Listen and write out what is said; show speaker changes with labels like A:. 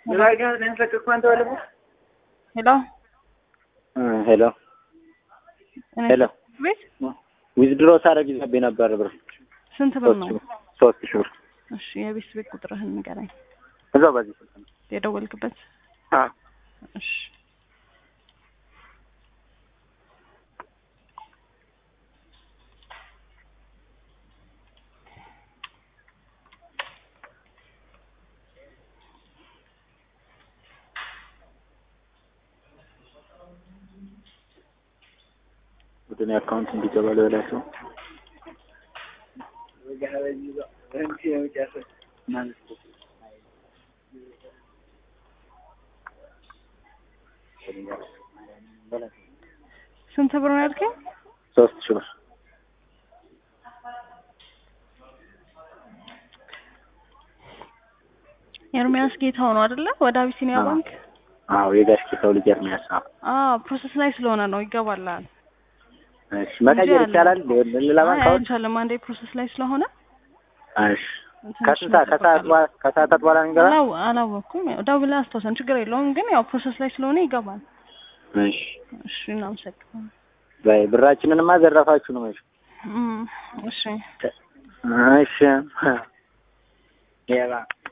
A: ሄሎ
B: ሄሎ
A: እኔ
B: ሄሎ
A: ቤት
B: ዊዝድሮ ሳደርግ ይዘብኝ ነበር ብር
A: ስንት ብር ነው?
B: ሶስት ሺህ ብር
A: እሺ የቤት ቤት ቁጥርህን ንገረኝ።
B: እዛው በዚህ ስልክ ነው።
A: የደወልክበት?
B: አዎ
A: እሺ
B: ወደ እኔ አካውንት እንዲገባ ልበላቸው።
A: ስንት ብር ነው ያልከኝ?
B: ሶስት ሺህ ብር
A: ኤርሚያስ ጌታው ነው አይደለ? ወደ አቢሲኒያ
B: አዎ።
A: ባንክ።
B: አዎ የጋሽ ሰው ልጅ ኤርሚያስ ነው።
A: አዎ ፕሮሰስ ላይ ስለሆነ ነው ይገባላል።
B: እሺ መቀየር
A: እንጂ
B: ይቻላል ሌላ
A: አይ
B: ባንክ አሁን?
A: አይቻልም። አንዴ ፕሮሰስ ላይ ስለሆነ
B: እሺ
A: ትንሽ
B: ከስንት ሰዓት ከሰዓት
A: መጠበቅ
B: በኋላ ከሰዓታት በኋላ ነው የሚገባ?
A: አላው አላወኩም። ያው ደውለህ አስታውሰን፣ ችግር የለውም ግን ያው ፕሮሰስ ላይ ስለሆነ ይገባል።
B: እሺ
A: እሺ እናመሰግናለን።
B: በይ ብራችንንማ ዘረፋችሁ ነው እሺ
A: እም፣ እሺ
B: እሺ ሌባ